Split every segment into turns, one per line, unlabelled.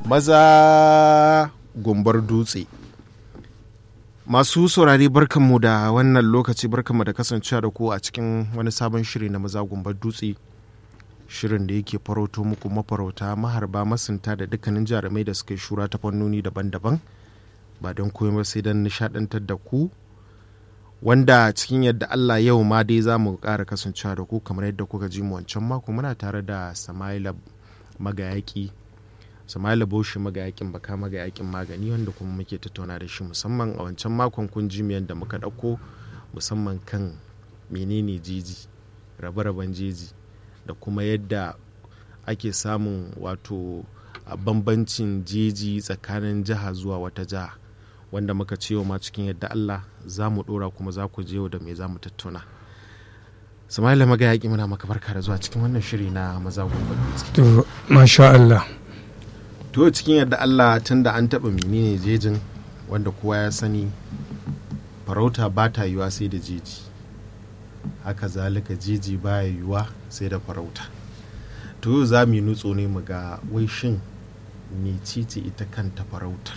maza gumbar dutse masu saurari barkanmu da wannan lokaci barkanmu da kasancewa da ku a cikin wani sabon shiri na maza gumbar dutse shirin da yake farauto muku mafarauta maharba masunta da dukkanin jarumai da suka yi shura ta fannoni daban-daban ba don komai sai don nishadantar da ku wanda cikin yadda Allah yau ma dai za mu ƙara kasancewa da ku kamar yadda kuka ji mu wancan mako muna tare da Samaila Magayaki Samaila Boshi Magayakin Baka Magayakin Magani wanda kuma muke tattauna da shi musamman a wancan makon kun ji mu yadda muka ɗauko musamman kan menene jeji rabe-raben jeji da kuma yadda ake samun wato bambancin jeji tsakanin jiha zuwa wata jiha wanda muka ce ma cikin yadda Allah za mu dora kuma za ku je da me za mu tattauna Sama'ila maga yaƙi muna maka barka da zuwa cikin wannan shiri na maza gobe
to masha Allah
to cikin yadda Allah tun da an taɓa menene jejin wanda kowa ya sani farauta ba ta yiwa sai da jeji haka zalika jeji baya yiwa sai da farauta to za mu yi nutso ne mu ga wai shin mecece ita kanta farautar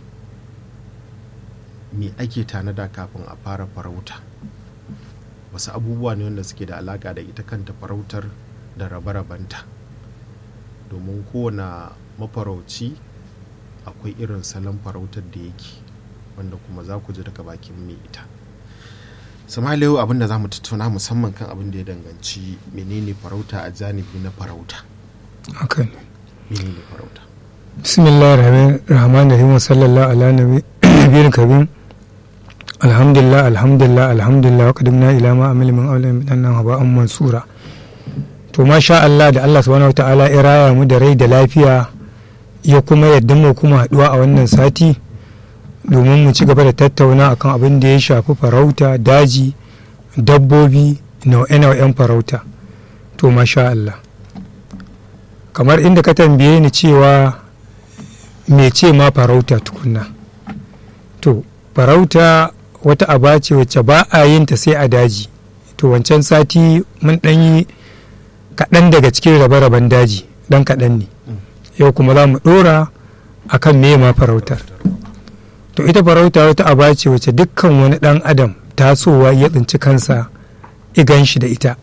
me ake tanada kafin a fara farauta wasu abubuwa ne wanda suke da alaka da ita kanta farautar da rabe-rabenta domin kowane mafarauci akwai irin salon farautar da yake wanda kuma za ku ji daga bakin mai ita samaliyu abin da za mu tattauna musamman kan abin da ya danganci menene farauta a janibi na farauta
haka ne
menene farauta
bismillah rahman rahim sallallahu ala nabiyyin kabin alhamdulillah alhamdulillah alhamdulillah wa qadimna ila ma amil min awlan min annan haba an mansura to masha Allah da Allah subhanahu wataala ya raya mu da rai da lafiya ya kuma yadda mu kuma haduwa a wannan sati domin mu ci gaba da tattauna akan abin da ya shafi farauta daji dabbobi nau'e-nau'en farauta to masha Allah kamar inda ka tambaye ni cewa me ce ma farauta tukunna to farauta wata aba ce wacce ba a yin ta sai a daji to wancan sati mun ɗan yi kaɗan daga cikin rabe-raben daji ɗan kaɗan ne yau kuma za mu ɗora a kan me ma farautar to ita farauta wata aba ce wacce dukkan wani ɗan adam tasowa ya tsinci kansa igan shi da ita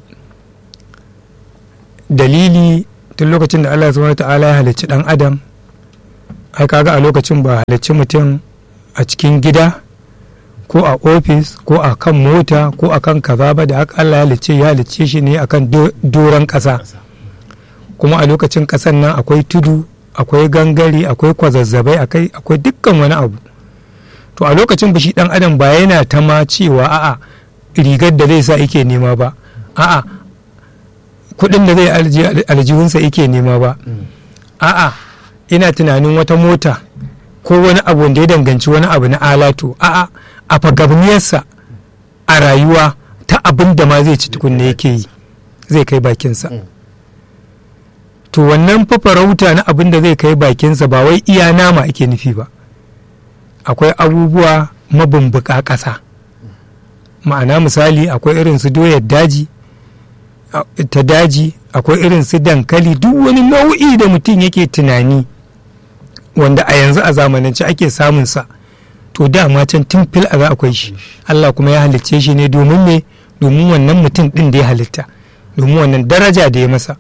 dalili tun lokacin da allah subhanahu ta'ala ya halicci ɗan adam ai kaga a lokacin ba halicci mutum a cikin gida ko a ofis ko a kan mota ko a kan kaza ba da haka Allah ya halicce ya halicce shi ne akan doron ƙasa kuma a lokacin ƙasan nan akwai tudu akwai gangare akwai kwazazzabai akwai dukkan wani abu to a lokacin ba shi dan adam ba yana ta ma cewa a'a rigar da zai sa yake nema ba a'a kuɗin da zai aljihunsa yake nema ba a'a ina tunanin wata mota ko wani abu wanda ya danganci wani abu na alatu a'a a fagabniyarsa a rayuwa ta abin da ma zai ci tukunna yake yi zai kai bakinsa to wannan farauta na abin da zai kai bakinsa ba wai iya nama ake nufi ba akwai abubuwa mabumbuka ƙasa ma'ana misali akwai irin su doyar daji ta daji akwai irin su dankali duk wani nau'i da mutum yake tunani wanda a yanzu a zamanance ake samunsa to dama can tun fil a za akwai shi Allah kuma ya halicce shi ne domin me domin wannan mutum din da ya halitta domin wannan daraja da ya masa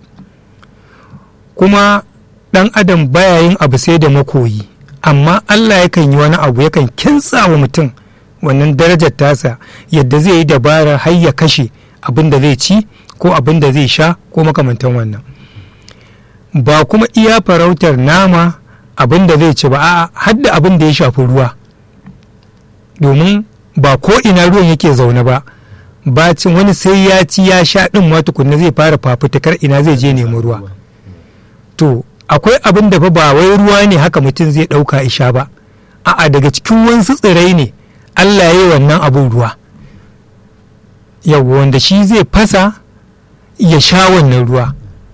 kuma dan adam baya yin abu sai da makoyi amma Allah yakan yi wani abu yakan kintsa wa mutum wannan darajar tasa yadda zai yi dabara har ya kashe abin da zai ci ko abin da zai sha ko makamantan wannan ba kuma iya farautar nama abin da zai ci ba a hadda abin da ya shafi ruwa domin ba ko ina ruwan yake zaune ba bacin wani sai ya ci ya sha din ma tukunna zai fara fafutukar ina zai je nemi ruwa to akwai abin da fa ba wai ruwa ne haka mutum zai ɗauka isha ba a'a daga cikin wasu tsirai ne Allah ya yi wannan abin ruwa yau wanda shi zai fasa ya sha wannan ruwa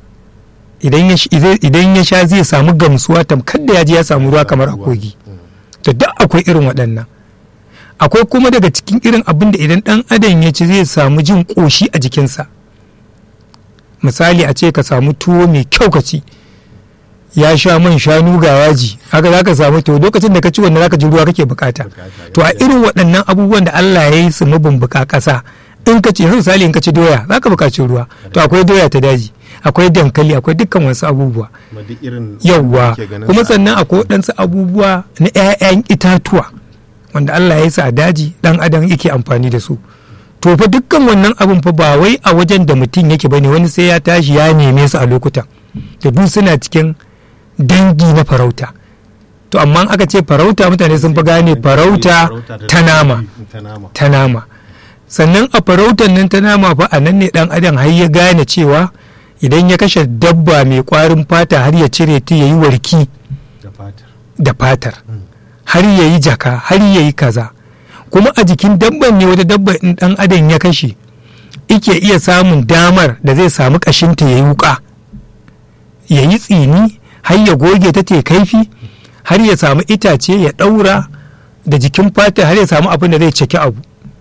idan ya sha zai samu gamsuwa tamkar da ya ji ya samu ruwa kamar a kogi to duk akwai irin waɗannan akwai kuma daga cikin irin abin da idan ɗan adam ya ci zai samu jin ƙoshi a jikinsa misali a ce ka samu tuwo mai kyau ka ci ya sha man shanu ga yaji haka za ka samu to lokacin da ka ci wannan za ka ji ruwa kake bukata to a irin waɗannan abubuwan da Allah ya yi su mabumbuka ƙasa in ka ci yanzu misali in ka ci doya za ka buƙaci ruwa to akwai doya ta daji akwai dankali akwai dukkan wasu abubuwa yawwa kuma sannan akwai waɗansu abubuwa na 'ya'yan itatuwa wanda Allah ya yi su a daji dan adam yake amfani da su to fa dukkan wannan abun fa ba wai a wajen da mutum yake bane wani sai ya tashi ya neme su a lokutan da duk suna cikin dangi na farauta to amma aka ce farauta mutane sun fi gane farauta ta nama ta nama sannan a farautar nan ta nama fa a nan ne dan adam har ya gane cewa idan ya kashe dabba mai kwarin fata har ya cire ta ya yi warki da fatar har ya yi jaka har ya yi kaza kuma a jikin dabban ne wata dabba in dan adam ya kashe ike iya samun damar da zai samu kashinta ya yi wuka ya yi tsini har ya goge ta te kaifi har ya samu itace ya ɗaura da jikin fata har ya samu abin da zai ceki abu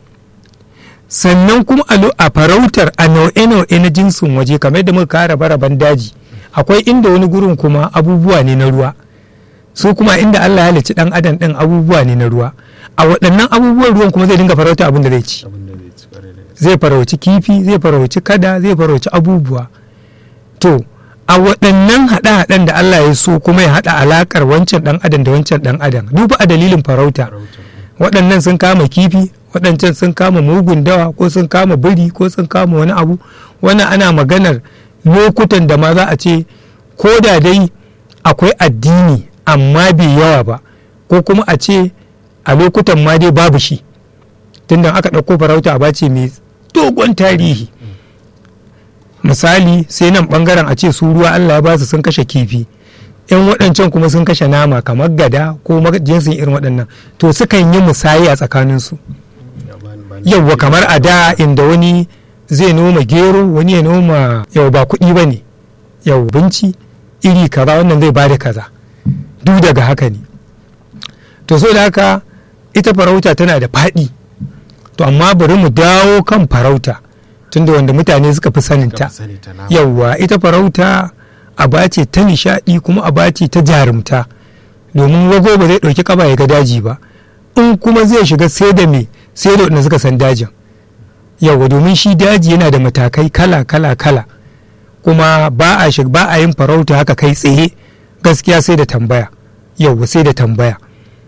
sannan kuma a farautar a nau'e-nau'e na jinsin waje kamar yadda muka kara baraban daji akwai inda wani gurin kuma abubuwa ne na ruwa su kuma inda Allah ya halicci dan adam din abubuwa ne na ruwa a waɗannan abubuwan ruwan kuma zai dinga farauta abin da zai ci zai farauci kifi zai farauci kada zai farauci abubuwa to a waɗannan haɗe-haɗen da Allah ya so kuma ya haɗa alaƙar wancan ɗan adam da wancan ɗan adam duba a dalilin farauta waɗannan sun kama kifi waɗancan sun kama mugun dawa ko sun kama biri ko sun kama wani abu wannan ana maganar lokutan da ma za a ce ko da dai akwai addini amma bai yawa ba ko kuma a ce a lokutan ma dai babu shi tunda aka ɗauko farauta a bace mai dogon tarihi misali sai nan bangaren a ce su ruwa allah ya ba su sun kashe kifi yan waɗancan kuma sun kashe nama kamar gada ko jinsin irin waɗannan to sukan yi musayi a tsakaninsu yauwa kamar a da inda wani zai noma gero wani ya noma yau ba kuɗi ba ne yau binci iri kaza wannan zai bada kaza duk daga haka ne to so da haka ita farauta tana da faɗi to amma bari mu dawo kan farauta tunda wanda mutane suka fi saninta yauwa ita farauta aba ce ta nishaɗi kuma aba ce ta jarumta domin wago ba zai ɗauki kaba ya ga daji ba in kuma zai shiga sai da me sai da wanda suka san dajin yauwa domin shi daji yana da matakai kala kala kala kuma ba a ba a yin farauta haka kai tsaye gaskiya sai da tambaya yauwa sai da tambaya